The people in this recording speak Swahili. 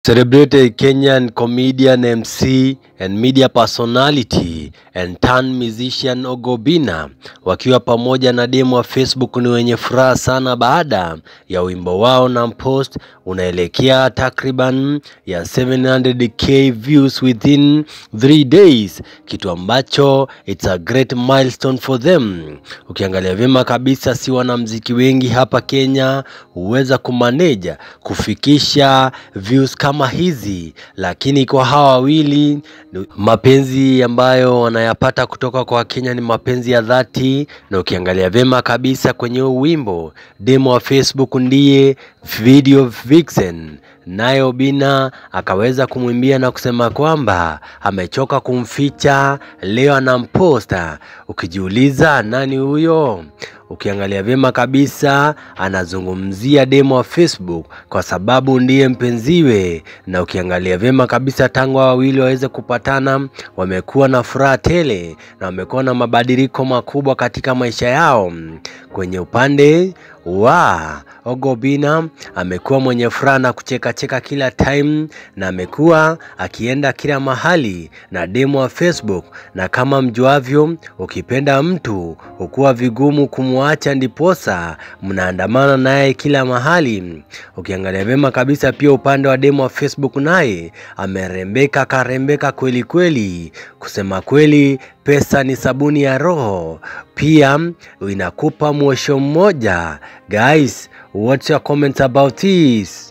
Celebrated Kenyan comedian, MC and media personality and turn musician Ogobina wakiwa pamoja na demu wa Facebook ni wenye furaha sana baada ya wimbo wao na post unaelekea takriban ya 700k views within 3 days, kitu ambacho it's a great milestone for them. Ukiangalia vyema kabisa, si wanamziki wengi hapa Kenya huweza kumaneja kufikisha views kama hizi, lakini kwa hawa wawili mapenzi ambayo wanayapata kutoka kwa Wakenya ni mapenzi ya dhati, na ukiangalia vyema kabisa kwenye huu wimbo, demo wa Facebook ndiye video vixen naye Obina akaweza kumwimbia na kusema kwamba amechoka kumficha, leo anamposta. Ukijiuliza nani huyo? Ukiangalia vyema kabisa anazungumzia demo wa Facebook kwa sababu ndiye mpenziwe, na ukiangalia vyema kabisa tangu hao wawili waweze kupatana, wamekuwa na furaha tele na wamekuwa na mabadiliko makubwa katika maisha yao. Kwenye upande wa Ogobina amekuwa mwenye furaha na kucheka cheka kila time, na amekuwa akienda kila mahali na demo wa Facebook, na kama mjuavyo, ukipenda mtu hukuwa vigumu kumwacha, ndiposa mnaandamana naye kila mahali. Ukiangalia vyema kabisa, pia upande wa demo wa Facebook naye amerembeka, karembeka kweli kweli. Kusema kweli, pesa ni sabuni ya roho, pia inakupa mwosho mmoja. Guys, what's your comments about this?